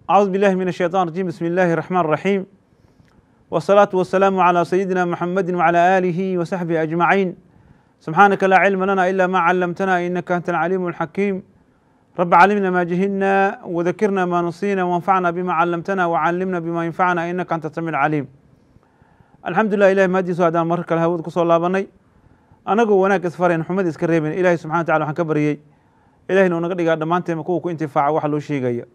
أعوذ بالله من الشيطان الرجيم بسم الله الرحمن الرحيم والصلاة والسلام على سيدنا محمد وعلى آله وصحبه أجمعين سبحانك لا علم لنا إلا ما علمتنا إنك أنت العليم الحكيم رب علمنا ما جهلنا وذكرنا ما نصينا وانفعنا بما علمتنا وعلمنا بما ينفعنا إنك أنت السميع العليم الحمد لله إلهي mahadiisu haddaan mar kale hawada kusoo laabanay anagoo wanaag isfarayn xumad iska reebin ilaahay subxana wa tacala waxaan ka baryey ilahina unaga dhigaa dhammaanteema kuwa ku intifaaca waxa loo sheegaya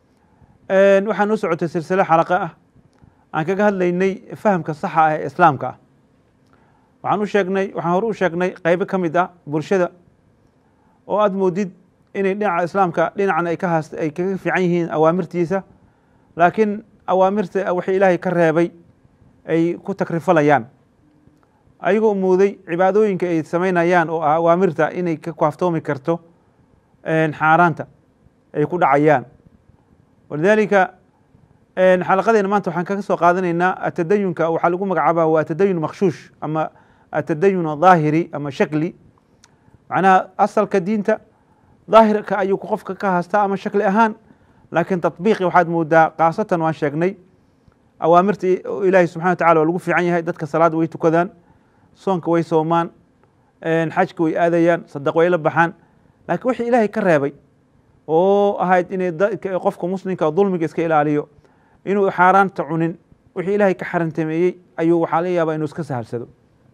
waxaa noo socotay silsilo xalaqa ah aan kaga hadlaynay fahamka saxa ah ee islaamka ah waxaan u sheegnay waxaan hore u sheegnay qeybo ka mid ah bulshada oo aada moodid inay dhinaca islaamka dhinacna ay ka haast ay kaga fiican yihiin awaamirtiisa laakiin awaamirta wixii ilaahay ka reebay ay ku takrifalayaan ayagoo mooday cibaadooyinka ay samaynayaan oo ah awaamirta inay ka kaaftoomi karto xaaraanta ay ku dhacayaan walidaalika xalaqadeena maanta waxaan kaga soo qaadanaynaa atadayunka waxaa lagu magacaabaa waa atadayun makhshuush ama atadayun daahiri ama shakli macnaha asalka diinta daahirka ayuu qofka ka haastaa ama shakli ahaan laakiin tatbiiqi waxaad moodaa khaasatan waan sheegnay awaamirta ilaahay subxana wa tacala waa lagu fiican yahay dadka salaada way tukadaan soonka way soomaan xajka way aadayaan sadaq way la baxaan laakiin wixii ilaahay ka reebay oo ahayd inay qofka muslimka dulmiga iska ilaaliyo inuu xaaraanta cunin wixii ilaahay ka xarantameeyey ayuu waxaa laga yaabaa inuu iska sahalsado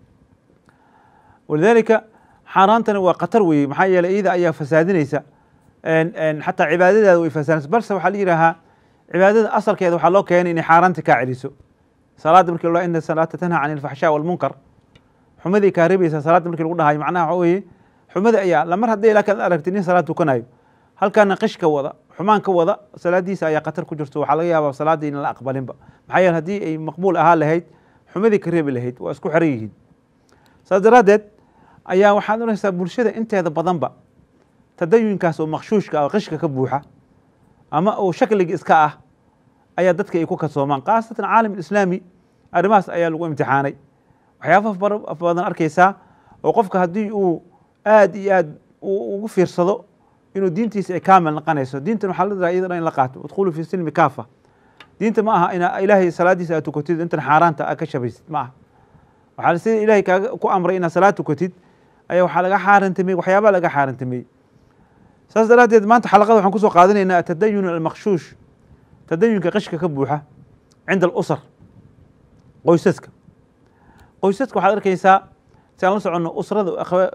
walidaalika xaaraantani waa khatar weeye maxaa yeeley iyada ayaa fasaadinaysa xataa cibaadadaada way fasaadinaysa balse waxaa la yidhaahaa cibaadada asalkeeda waxaa loo keenay inay xaaraanta kaa celiso salaadda markii la ina salaata tanha can ilfaxshaa walmunkar xumadii kaa rebaysa salaadda markii lagu dhahayo macnaha waxa weeye xumada ayaa lamar haddii laakiin aragtid nin salaad tukanayo halkaana qish ka wada xumaan ka wada salaadiisa ayaa khatar ku jirto waxaa laga yaabaa salaaddii in la aqbalinba maxaa yeele haddii ay maqbuul ahaa lahayd xumadii ka reebi lahayd waa isku xiran yihiin saas daraaddeed ayaa waxaad oranaysaa bulshada inteeda badanba tadayunkaas oo makhshuushka oo qishka ka buuxa ama uu shakliga iska ah ayaa dadka ay ku kasoomaan khaasatan caalam islaami arrimahaas ayaa lagu imtixaanay waxyaabaha badan arkaysaa oo qofka haddii uu aad iyo aad ugu fiirsado inuu diintiisa ay kaamil naqanayso diintan waxaa la diraa iyada dhan in la qaato udkhulu fi silmi kaafa diinta ma aha ina ilaahay salaadiisa aad tukatid intan xaaraanta aad ka shabaysid ma aha waxaa sida ilaahay kaaga ku amray inaad salaad tukatid ayaa waxaa laga xaarantameyey waxyaabaa laga xaarantameyey saas daraaddeed maanta xalaqada waxaan kusoo qaadanaynaa atadayun almakhshuush tadayunka qishka ka buuxa cinda alusar qoysaska qoysaska waxaad arkaysaa si aan la soconno usrada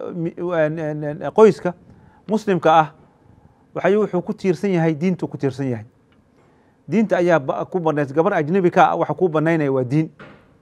qoyska muslimka ah waxay wuxuu ku tiirsan yahay diintu ku tiirsan yahay diinta ayaa ku banays gabar ajnabi ka ah waxa kuu banaynaya waa diin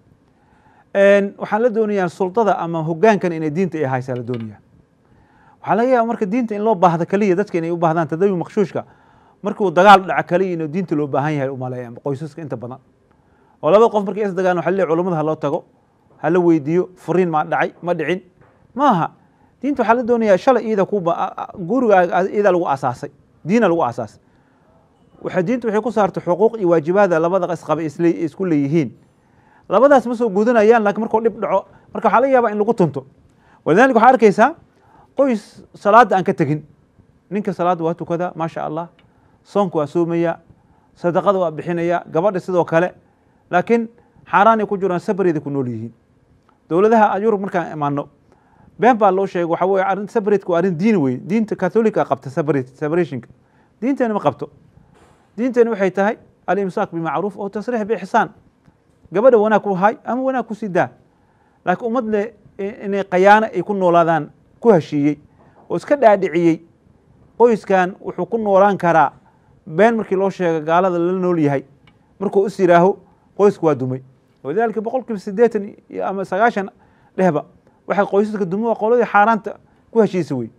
waxaan la doonayaa sultada ama hogaankan inay diinta ay haysaa la doonaya waxaa laga yaaba marka diinta in loo baahda kaliya dadka inay u baahdaan tadayun makhshuushka markuu dagaal dhaca kaliya inuu diinta loo baahan yahay umaleeya qoysaska inta badan oo labada qof markay is dagaan waxa leeyahay culamada ha loo tago ha la weydiiyo furiin ma dhacay ma dhicin maaha diinta waxaa la doonayaa shalay iyada kuba guriga iyada lagu asaasay diina lagu asaasay waxa diinta waxay ku saartay xuquuq iyo waajibaada labada isqaba isku leeyihiin labadaas ma soo gudanayaan laakiin markuu dhib dhaco marka waxaa laga yaabaa in lagu tunto walidalika waxaa arkaysaa qoys salaadda aan ka tegin ninka salaadda waa tukadaa maasha allah soonka waa soomaya sadaqada waa bixinaya gabadha sidoo kale laakiin xaaraanay ku jiraan sabareeda ku nool yihiin dowladaha yurub markaan imaano been baa loo sheegay waxa weye arrin sabareedka waa arrin diin wey diinta katholika qabta sabarate separationka diinteena ma qabto diinteena waxay tahay alimsaak bimacruuf oo tasriix biixsaan gabadha wanaag ku hay ama wanaag ku sii daa laakiin ummad le inay khayaano ay ku noolaadaan ku heshiiyey oo iska dhaadhiciyey qoyskan wuxuu ku noolaan karaa been markii loo sheega gaalada la nool yahay markuu is yidhaaho qoysku waa dumay walidaalika boqol kiiba siddeetan ama sagaashan dhehba waxay qoysaska dumo waa qoladii xaaraanta ku heshiisa wey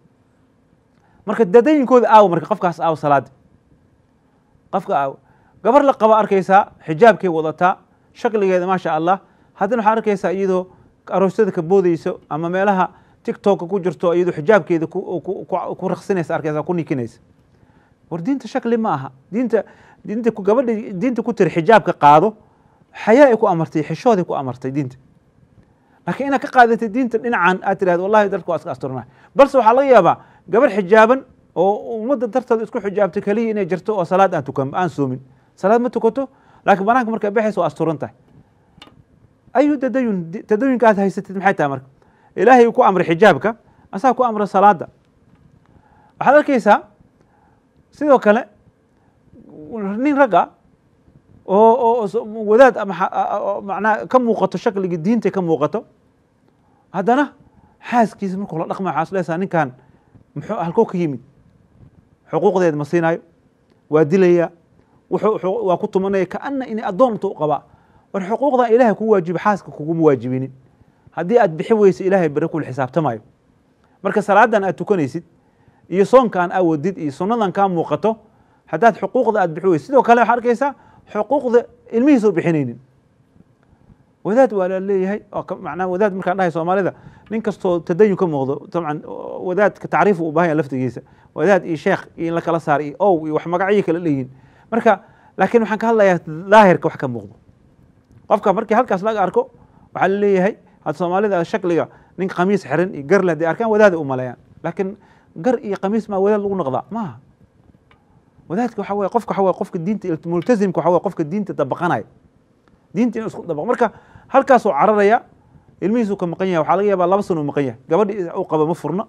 marka dadayinkooda aawo marka qofkaas aawo salaadi qofka aawo gabar la qaba arkaysaa xijaabkay wadataa shakligeeda maasha allah haddana waxaa arkaysaa iyadoo aroosyada ka boodeyso ama meelaha tiktoka ku jirto iyadoo xijaabkeeda ku raksinaysa arkaysa ku nikinaysa war diinta shakli ma aha diinta diinta gabadha diinta ku tiri xijaabka qaado xayaa ay ku amartay xishooday ku amartay diinta laakiin inaad ka qaadatay diinta dhinacan aad tirahdo wallahi dadku waa iska asturnahay balse waxaa laga yaabaa gabar xijaaban oo ummadda darteeda isku xijaabtay keliya inay jirto oo salaad aan tukan aan soomin salaad ma tukato laakiin banaanka markaa baxaysa waa asturan tahay ayu tadayun tadayunka aad haysatid maxay tahay marka ilaahay uu ku amray xijaabka asaa ku amra salaada waxaad arkaysaa sidoo kale nin ragga oo oo wadaad manaa ka muuqato shakligii diinta ka muuqato haddana xaaskiisa markuu la dhaqma waxaa isleesaa ninkan muxuu halkoo ka yimid xuquuqdeed ma siinaayo waa dilaya wuxuu waa ku tumanaya kaana inay addoonta u qabaa war xuquuqdan ilaahay ku waajiba xaaska kuguma waajibinin haddii aad bixi weyso ilaahay bere kula xisaabtamayo marka salaadan aad tukanaysid iyo soonkan aa wadid iyo sunnadan kaa muuqato haddaad xuquuqda aad bixi weysid sidoo kale waxaa arkaysaa xuquuqda ilmihiisa u bixinaynin wadaad waa la leeyahay manaa wadaad markaan dhahay soomaalida nin kastoo tadayun ka muuqdo dabcan wadaadka tacriifu u bahanya laftigiisa wadaad iyo sheekh iyo in la kala saar iyo ow iyo wax magacyo kala leeyihin marka laakiin waxaan ka hadlayaa daahirka wax ka muuqdo qofka markii halkaas laga arko waxaa la leeyahay had soomaalida shakliga nin khamiis xiran iyo gar leh haday arkaan wadaada u maleeyaan laakiin gar iyo khamiis maa wadaad lagu noqdaa maaha wadaadka waxa weye qofka waxa weye qofka diinta multazimka waxa weye qofka diinta dabaqanaya diinta inuu isku dabaqo marka halkaasuu cararaya ilmihiisuu ka maqan yahay waxaa laga yaabaa laba sano u maqan yahay gabadhi u qaba ma furno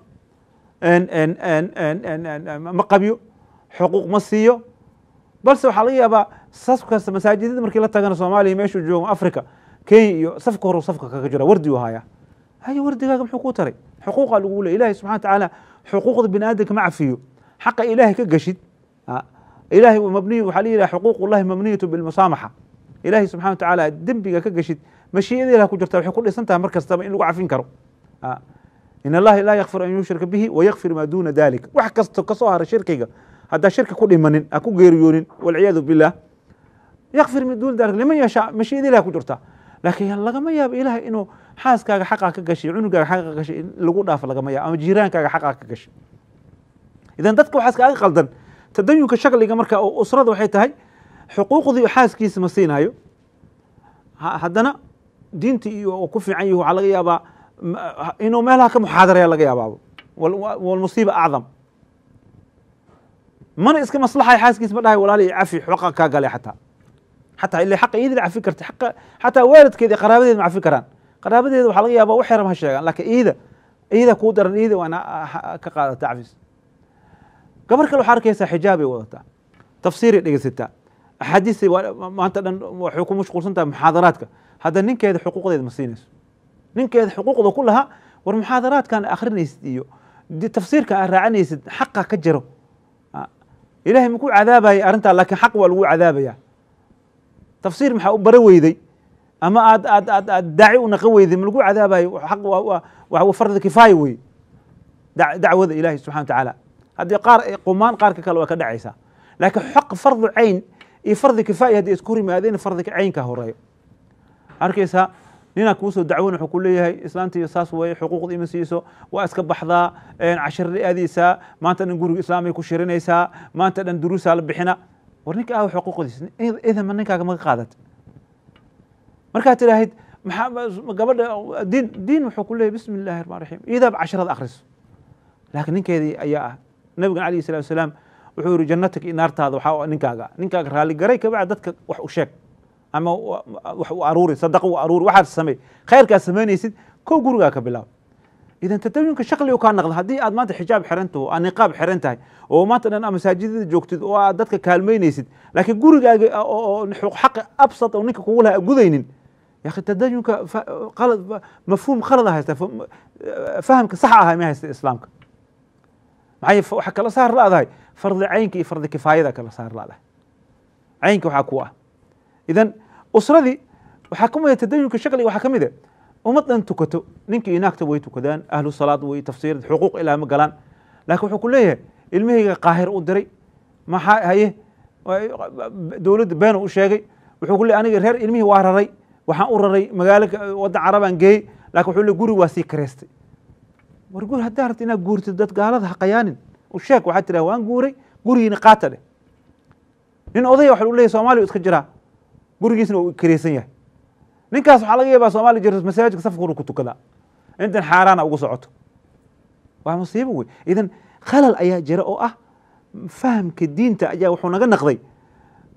ma qabyo xuquuq ma siiyo balse waxaa laga yaabaa safkas masaajidada markii la tagana soomaaliya meeshuu joogo africa kenya iyo safka horu safka kaga jira wardi u hayaa hayo wardigaaga muxuu kuu taray xuquuqa lagu leey ilahi subxana watacaala xuquuqda bini aadamka ma cafiyo xaqa ilaahay ka gashid ilahay mabniy waxaa la yidhaha xuquuq ullahi mabniyatu bilmusaamaxa ilaahay subxana watacaala dembiga ka gashid mashii'ada ilah ku jirta waxay ku dhisan tahay mar kastaba in lagu cafin karo in allahi laa yakfir an yushrika bihi wayakfir maa duuna dalik wax kasto kasoo hara shirkiga haddaa shirki ku dhimanin ha ku geeriyoonin walciyaadu billah yakfir min duuna dalik liman yashaa mashii'ada ilah ku jirta laakiin lagama yaabo ilahay inuu xaaskaaga xaqaa ka gashay cunugaaga xaqaa ka gashay in lagu dhaafo lagama yaabo ama jiiraankaaga xaqaa ka gashay idan dadka waxaas kaaga qaldan tadayunka shakliga marka usrada waxay tahay xuquuqdii xaaskiisa ma siinaayo haddana diintii iyo ku fiican yihi waxaa laga yaabaa inuu meelaha ka muxaadaraya laga yaabaaba walmusiiba acdam mana iska maslaxay xaaskiisa ma dhahay walaali cafi xoqa kaa galay xataa xataa ila xaqa iidila cafi karta xaqa xataa waalidkeeda qaraabadeeda ma cafi karaan qaraabadeeda waxaa laga yaabaa wax yaram ha sheegaan laakiin iida iida kuu daran iida waana ka qaadata cafis gabar kale waxaa arkaysaa xijaabay wadataa tafsiiray dhegeysataa axaadiisay maanta dhan waxay ku mashquulsan tahay muxaadaraadka hadda ninkeeda xuquuqdeeda ma siinayso ninkeeda xuquuqda ku lahaa war muxaadaraadkan akhrinaysid iyo tafsiirkan aad raacanaysid xaqa ka jiro ilahay maku cadaabaya arrintaa laakiin xaq waa lagu cadaabaya tafsiir maxaa u bara weyday ama aad aad aad aad daaci u naqan weyday ma lagu cadaabayo xaq waa fardi kifaaya wey dacwada ilahi subxana wa tacaala haddii qaar qumaan qaarka kale waa ka dhacaysaa laakiin xaq fardu cayn iyo fardi kifaaya haddii isku hor yimaadeen fardi caynka horeeyo arkaysaa ninaa kuusoo dacwon wuxuu ku leeyahay islaantiiyo saas weeye xuquuqda ima siiso waa iska baxdaa cashirada aadaysaa maanta dhan guriga islaamay ku shirinaysaa maanta dhan duruusaa la bixina war ninka aawa xuquuqdiisa idan ma ninkaaga maga qaadat markaad tidhaahid maxaa gabadha diin diin wuxuu ku leeyahy bismi illahi raxmaan raxiim iidaaba casharada akhriso laakiin ninkeedii ayaa ah nabigan alayh salatu wasalaam wuxuu yihi jannatika iyo naartaada waxaa ninkaaga ninkaaga raali garay kabacdi dadka wax u sheeg ama wax u aruuri sadaqa u aruuri waxaad samey khayrkaad samaynaysid kow gurigaa ka bilaab idan tadawinka shakligu kaa naqda haddii aad maanta xijaab xiran taho aad niqaab xiran tahay oo maanta dhan aad masaajidada joogtid oo aad dadka kaalmaynaysid laakiin gurigaaga oo xaqi absat oo ninka kugu laha gudaynin yaki tadayunka qalad mafhuum khalada haysta fahamka sax aha ma haysta islaamka maxay waxaa kala saar laadahay fardi caynka iyo fardi kifaayada kala saar laadahay caynka waxaa ku ah idan usradii waxaa ka mida tadayunka shakliga waxaa ka mid a ummad dhan tukato ninkii inaagta way tukadaan ahlu salaad way tafsiir xuquuq ilaa ma galaan laakiin wuxuu ku leeyahay ilmahayga qaahir u diray maxaa haye dowladda been u sheegay wuxuu ku leey aniga reer ilmihii waa raray waxaan u raray magaalo waddan carabaan geeyey lakin wuxuu le guri waa sii kareystay war guri haddaa rabta inaad guurtid dad gaalada ha qayaanin u sheeg waxaad tiraa waan guuray gurigiina qaata dheh nin odaya waxa u leeyahy soomaliya iska jiraa gurigiisna uu kareysan yahay ninkaas waxaa laga yaabaa soomaliya jirta masaajidka safka huru ku tukadaa intan xaaraana ugu socoto waa musiibo wey idan khalal ayaa jira oo ah fahamka diinta ayaa wuxuu naga naqday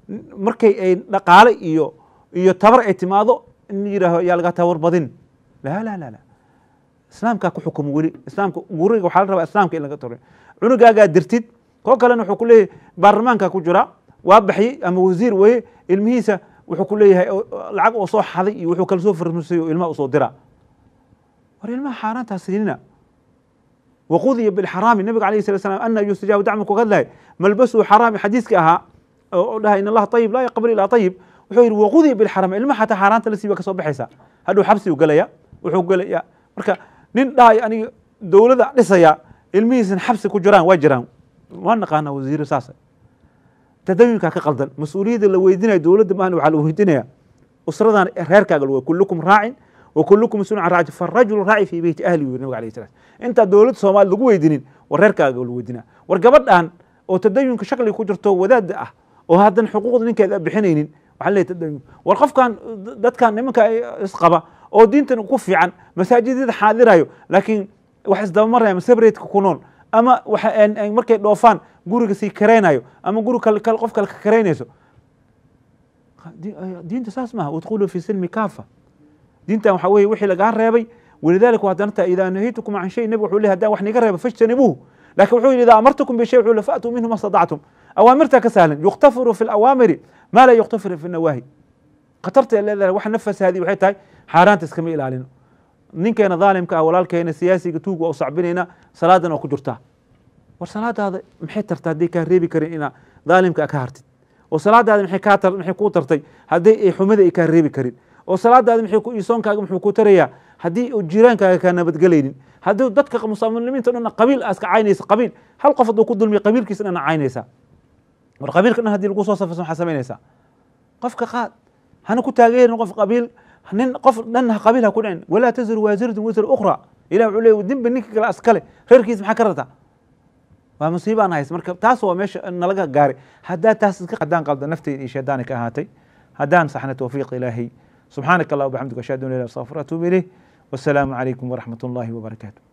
markay ay dhaqaale iyo iyo tabar ay timaado in yidhaaho yaa laga tabar badin la la la la islaamkaa ku xukumo weli islaamka guriga waxaa la rabaa islaamka in laga toro cunugaagaa dirtid koo kalena wuxuu ku leeyahay baarlamaanka ku jira waa baxyey ama wasiir weye ilmihiisa wuxuu ku leeyahay lacag oo soo xaday iyo wuxuu kala soo farmusay oo ilmaha usoo dira war ilmaha xaaraantaa siinina waqudiya bilxaraami nabiga alayh sala slam ana yustajaabu dacma ku hadlahay malbasuu xaraami xadiiska ahaa oo dhahay in allaha ayib laa yaqbal ilaa ayib wuxuu yidhi waqudiya bilxaraam ilmaha xataa xaaraanta la siiba ka soo baxaysa hadhow xabsi u gelaya wuxuu gelaya marka nin dhahay aniga dowladda dhisaya ilmihiisan xabsi ku jiraan waa jiraan waa naqaana wasiiro saasa tadayunkaa ka qaldan mas-uuliyadda la weydinaya dowladda maahan waxaa la weydinaya usradan reerkaaga lawa kullukum raacin wa kullukum mas-uulun can raaci farajulu raaci fii beyti ahli yuri nabiga alayh salam intaa dowladda soomaali lagu weydinin war reerkaaga la weydinaa war gabadhan oo tadayunka shakliga ku jirto wadaada ah oo haddan xuquuqda ninkeeda bixinaynin waxaa leeyahy tadayun war qofkan dadkan nimanka isqaba oo diintan ku fiican masaajidada xaadirayo laakiin wax isdabamaraya masabreedka ku nool ama markay dhoofaan guriga sii karaynayo ama guri qof kale ka karaynayso diinta saas maaha udkhuluu fi silmi kaafa diintan waxa weye wixii lagaa reebay walidalika waa danata idaa nahaytukum can shay nabig wuxuu lehy haddaan wax niga reeba fajtanibuuhu lakin wuxuu yidhi idaa amartukum bishay wuxuu le faatuu minhu ma stadactum awaamirtaa ka sahlan yuktafiru fi alawaamiri maa laa yuktafiru fi nawaahi khatarta leedahay wax nafasaadii waxay tahay xaaraanta iskama ilaalino ninkeena dhaalimka ah walaalkeena siyaasiga tuug waa u sacbinayna salaadan waa ku jirtaa war salaadaada maxay tarta hadday kaa reebi karin inaa dhaalimka ka hartid oo salaadaada maxay kaa tar maxay kuu tartay haddii ay xumada ay kaa reebi karin oo salaadaada maxay ku isoonkaaga muxuu ku tarayaa haddii uu jiraankaaga kaa nabadgelaynin haddii dadka muslimiinta dhan qabiil aa iska caynaysa qabiil hal qof hadduu ku dulmiya qabiilkiisa dhan caynaysaa war qabiilka dhan hadii lagu soo safayso maxaa samaynaysaa qofka qaad hana ku taageerin qof qabiil nin qof dhan qabiil ha ku dhicin walaa taziru waasiratun wisra ukhra ilah wuxuu leeyahy dinba ninka kale askale reerkiisa maxaa ka rartaa waa musiibaan hays marka taas waa meesha nalaga gaaray haddaa taas iska haddaan qalda nafteyda iyo shaydaani ka ahaatay haddaan saxna towfiiq ilaahay subxaanaka allah wabxamdika ashhadu an la ilaha illa anta astaghfiruka wa atuubu ilayh wasalaamu calaykum waraxmat ullahi wabarakaatu